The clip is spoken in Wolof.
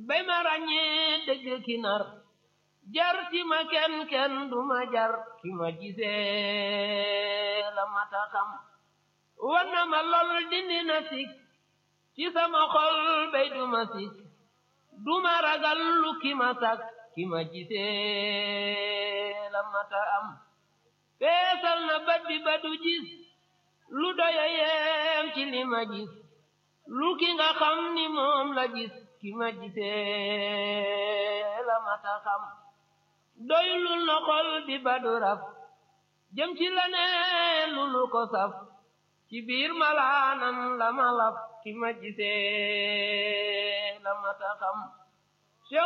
bay ma ràññee dëgg ki nar jar ci ma kenn kenn du ma jar ki ma gisee la mata xam war na ma lool dindi na sik ci sama xol bay du ma sik du ma ragal lu ki ma sak ki ma gisee la mata am feesal na bët bi ba du gis lu doya yeem ci li ma gis lu ki nga xam ni moom la gis ki ma gisee la mata xam doylul na xol bi ba du raf jëm ci la ne lu lu ko saf ci biir malaanam la ma laf ki ma gisee la mata xam